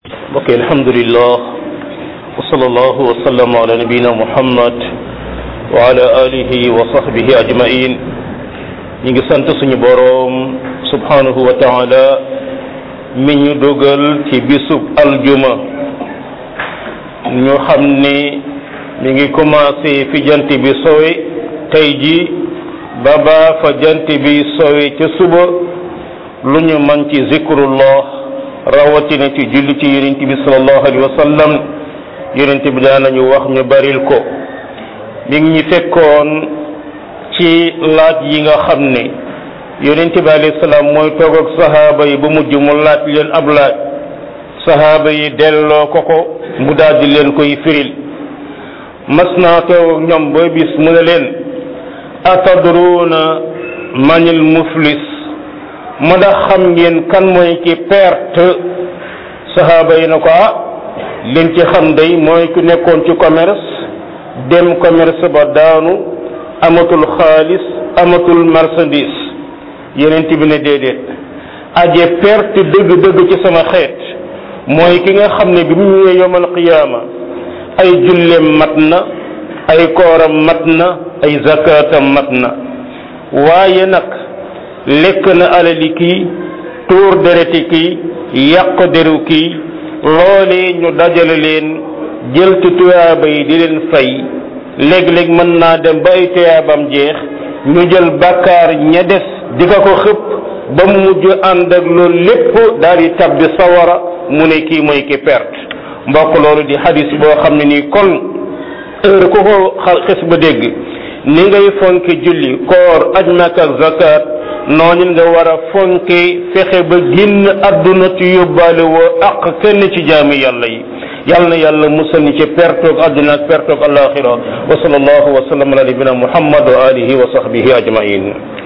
mbokk yi alhamdulillah wa sallallahu wa sallam ala nabiyina muhammad wa ala alihi wa sahbihi ajmain ñi ngi sant suñu boroom subhanahu wa taala mi ñu dugal ci bisub aljuma ñu xam ni mi ngi commencé fi jant bi sowe tey ji ba baa fa jant bi sowe ca suba lu ñu man ci zikrullah rawatina ci julli ci yonent bi sallallahu alayhi wa sallam yonent bi daanañu wax ñu baril ko mi ngi ñu fekkoon ci laaj yi nga xam ne yonent bi alayhi salaam mooy toog ak sahaaba yi ba mujj mu laaj leen ab laaj sahaaba yi delloo ko ko mu daldi leen koy firil mas naa toog ak ñoom ba bis mu ne leen atadruuna manil muflis ma ndax xam ngeen kan mooy ki perte sahaaba yi na ko ah liñ ci xam day mooy ku nekkoon ci commerce dem commerce ba daanu amatul xaalis amatul marchandise yeneen bi ne déedéet aje perte dëgg-dëgg ci sama xeet mooy ki nga xam ne bi mu ñëwee yomal qiyaama ay julleem mat na ay kooram mat na ay zakaatam mat na waaye nag lekk na alali kii tuur dereti kii yàq deru kii loolee ñu dajale leen jël ci tuyaaba yi di leen fay léeg-léeg mën naa dem ba ay tuyaabam jeex ñu jël bàkkaar ña des di ko ko xëpp ba mu mujj ànd ak loolu lépp daal di tabbi sawara mu ne kii mooy ki perte mbokk loolu di hadis boo xam ne nii kon heure ku ko xes ba dégg ni ngay fonke julli koor aj Makka ak zakat noonu nga war a fonke fexe ba génn àdduna ci yóbbaale woo ak kenn ci jaami yàlla yi yàlla na yàlla musal ni ci pertoog àdduna ak pertoog alaxira wa sallallahu wa sallam ala nabina muhammad wa alihi wa sahbihi ajmain